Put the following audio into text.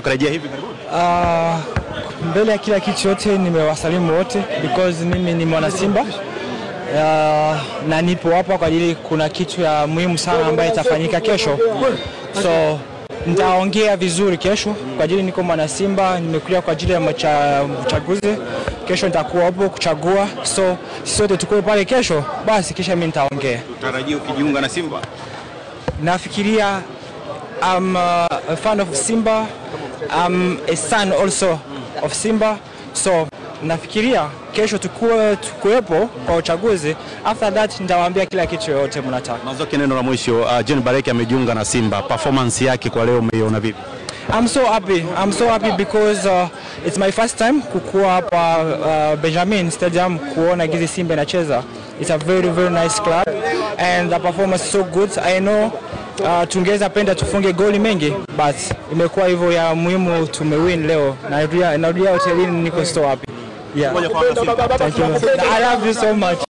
ukarejea hivi karibuni? Uh, mbele ya kila kitu yote nimewasalimu wote because mimi ni mwana Simba uh, na nipo hapa kwa ajili kuna kitu ya muhimu sana ambayo itafanyika kesho, so nitaongea vizuri kesho kwa ajili niko mwana Simba, nimekuja kwa ajili ya macha- uchaguzi. Kesho nitakuwa hapo kuchagua, so sisi wote tuko pale kesho, basi kisha mimi nitaongea. Utarajia ukijiunga na Simba? nafikiria I'm uh, a fan of Simba. I'm a son also of Simba. So nafikiria kesho tukue tukuwepo kwa uchaguzi. After that nitawaambia kila kitu yoyote mnataka. Mazoke, neno la mwisho. Uh, John Bareke amejiunga na Simba, performance yake kwa leo umeiona vipi? I'm so happy. I'm so happy because uh, it's my first time kukua hapa uh, Benjamin Stadium kuona gizi Simba inacheza. It's a very very nice club and the performance is so good. I know uh, tungeweza penda tufunge goli mengi but imekuwa hivyo ya muhimu tumewin leo. Narudia narudia hotelini niko so happy. Yeah. Thank you. I love you so much.